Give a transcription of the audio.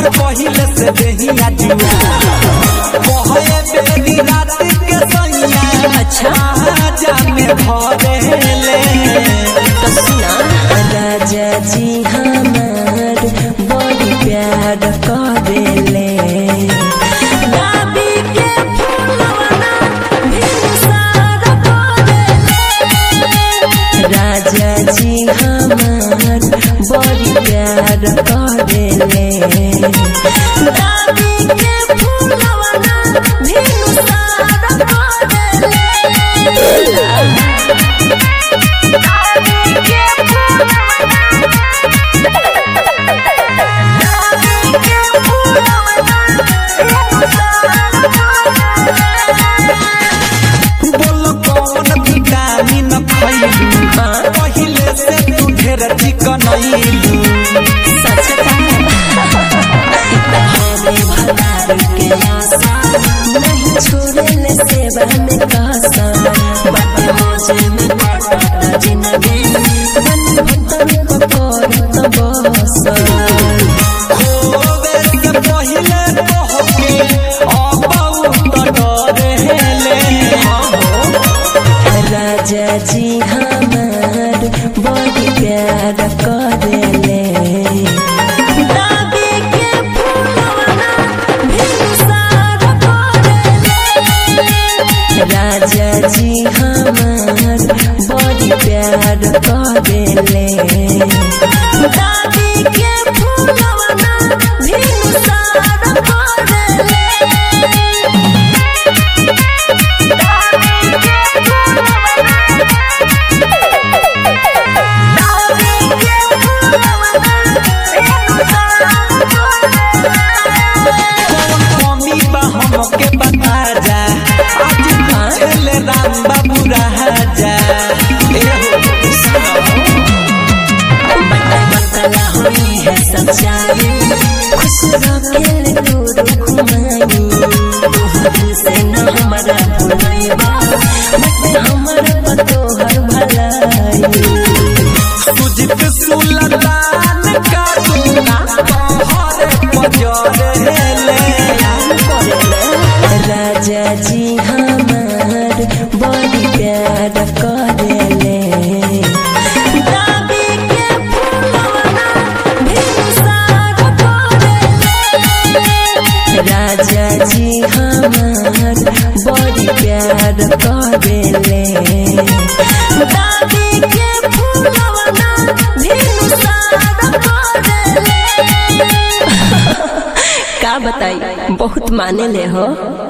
हमर पहिले से देहिया जुआ कहे बेरी रात के सैया अच्छा। आजा में भरेले तो सुना राजा जी हमार बड़ी प्यार करेले गुलाबी के फूलवना भिनसार करेले राजा जी हमार बड़ी प्यार करेले गुलाबी के फूलवना भिनसार करेले बोलो कौन विटामिन खैलू पहिले से तू ढेर चिकन अइलू सच के आशा नहीं छोड़ले सेवा में कासा बाटे मौजे में काटा जिंदगी बन भक्तन को करत बसा खोवे से पहिले तोहके अब डरेले राजा जी हमार बड़ी प्यार करेले गुलाबी के फूलवना भिनसार करेले राजा जी हमार बड़ी प्यार करेले गुलाबी के फूलवना भिनसार करेले कौन कमी बा हमके बता जा आज पूछले राम बाबू राजा ए हो सुनो बतला हुई है सच्चाई खुश रखेल दूर घुमाई तोहर से न हमारा भुलैबा बट हमर तोहर भलाई सुजित सुलतान का दूना तोहरे पजरेले राजा जी हमार बड़ी प्यार करेले गुलाबी के फूलवना भिनसार करेले राजा जी हमार बड़ी प्यार करेले गुलाबी के फूलवना भिनसार करेले का बताई बहुत माने ले हो